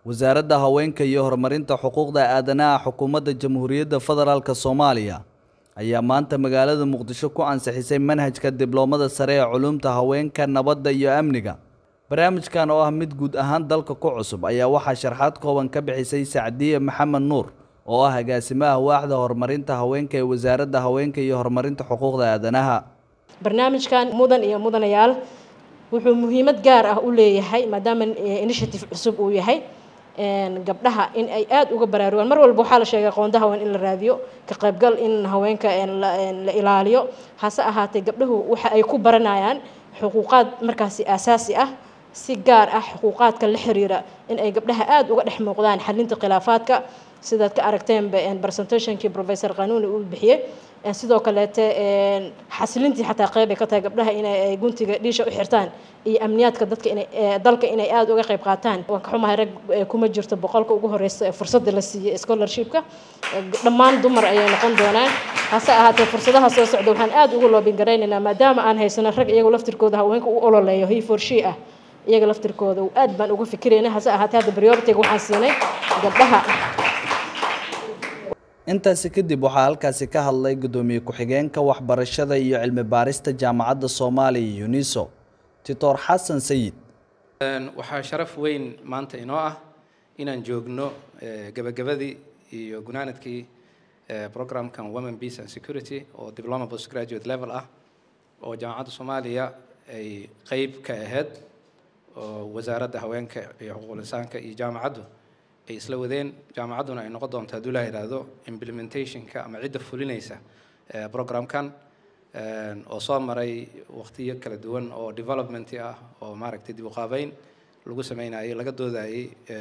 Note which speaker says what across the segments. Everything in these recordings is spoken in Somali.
Speaker 1: wasaaradda haweenka iyo horumarinta xuquuqda aadanaha xukuumadda jamhuuriyadda federaalk soomaaliya ayaa maanta magaalada muqdisho ku ansixisay manhajka dibloomada sare ee culuumta haweenka nabadda iyo amniga barnaamijkan oo ah mid guud ahaan dalka ku cusub ayaa waxaa sharxaad kooban ka bixisay sacdiye maxamed nuur oo ah agaasimaha waaxda horumarinta haweenka ee wasaaradda haweenka iyo horumarinta xuquuqda aadanaha
Speaker 2: barnaamijkan mudan iyo mudanayaal wuxuu muhiimad gaar ah u leeyahay maadaama initiative cusub uu yahay gabdhaha in ay aada uga baraarugaan mar walba waxaa la sheegay qoonda haween in la raadiyo ka qaybgal in haweenka la ilaaliyo hase ahaatee gabdhahu waxa ay ku baranayaan xuquuqaad markaasi aasaasi ah si gaar ah xuquuqaadka la xiriira in ay gabdhaha aada uga dhex muuqdaan xalinta khilaafaadka sidaad ka aragteenba presentationkii professor qanuuni uu bixiyey sidoo kaleete xasilintii xataa qeyb ay ka tahay gabdhaha inay guntiga dhiisha u xirtaan iyo amniyaadka dadka inay dalka inay aada uga qayb qaataan waan ka xumahay rag kuma jirto boqolka ugu horeysa ee fursadda la siiyey scholarshipka dhammaan dumar ayay noqon doonaan hase ahaatee fursadaha soo socda waxaan aada ugu loobin garaynaynaa maadaama aan haysano rag iyagu laftirkooda haweenka u ololeeyo hi for she ah iyaga laftirkooda aad baan uga fikirayna hase ahaatee hadda prioritiga waxaan siinay gabdhaha
Speaker 1: intaasi kadib waxaa halkaasi ka hadlay guddoomiye ku-xigeenka waxbarashada iyo cilmi baarista jaamacadda soomaaliya uniso titor xasan sayid
Speaker 3: waxaa sharaf weyn maanta inoo ah inaan joogno gebagabadii iyo gunaanadkii programkan women peace and security oo diploma postgraduate level ah oo jaamacadda soomaaliya ay qeyb ka ahayd oo wasaaradda haweenka iyo xuquuqul insaanka iyo jaamacaddu ay isla wadeen jaamacadduna ay noqon doonto hadduu laa yidhaahdo implementationka ama cidda fulinaysa programkan oo soo maray waqtiyo kala duwan oo development ah oo maaragtay dib u qaabeyn lagu sameynayay laga doodayay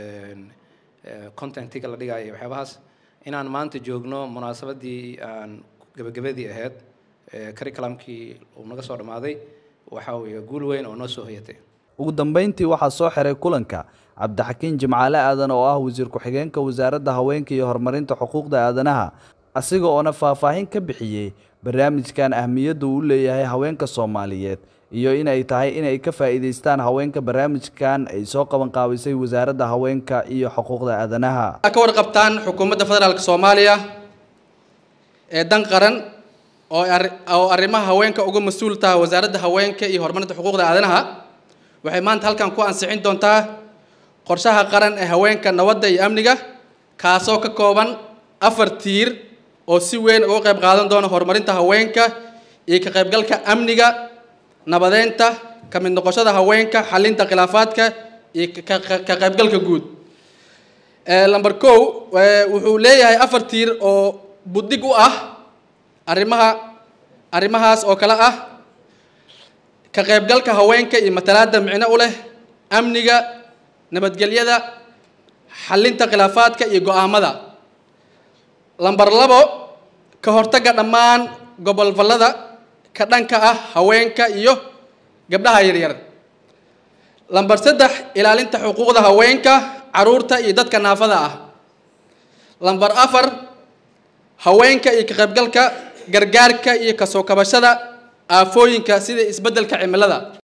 Speaker 3: contentiga la dhigayay waxyaabahaas inaan maanta joogno munaasabadii aan gebagabadii ahayd curriculumkii uu naga soo dhammaaday waxa weeye guul weyn oo noo soo hoyatay
Speaker 1: ugu dambeyntii waxaa soo xiray kulanka cabdixakiin jimcaale aadan oo ah wasiir ku-xigeenka wasaaradda haweenka iyo horumarinta xuquuqda aadanaha asiga oona faahfaahin ka bixiyey barnaamijkan ahmiyadda uu leeyahay haweenka soomaaliyeed iyo in ay tahay inay ka faa'iidaystaan haweenka barnaamijkan ay soo qaban qaabisay wasaaradda haweenka iyo xuquuqda aadanaha
Speaker 4: ka warqabtaan xukuumadda federaalk soomaaliya ee dan qaran oo arrimaha haweenka uga mas-uul taha wasaaradda haweenka iyo horumarinta xuquuqda aadanaha waxay maanta halkan ku ansixin doontaa qorshaha qaran ee haweenka nabadda iyo amniga kaasoo ka kooban afar tiir oo si weyn uga qayb qaadan doona horumarinta haweenka iyo ka qaybgalka amniga nabadeynta ka mid noqoshada haweenka xalinta khilaafaadka iyo ka qaybgalka guud lamber kow wuxuu leeyahay afar tiir oo buddig u ah arrimaha arrimahaas oo kale ah ka qaybgalka haweenka iyo matalaadda micno u leh amniga nabadgelyada xalinta khilaafaadka iyo go-aamada lamber labo ka hortagga dhammaan gobolfallada ka dhanka ah haweenka iyo gabdhaha yaryar lamber saddex ilaalinta xuquuqda haweenka caruurta iyo dadka naafada ah lamber afar haweenka iyo ka qaybgalka gargaarka iyo kasoo kabashada aafooyinka sida isbeddelka cimilada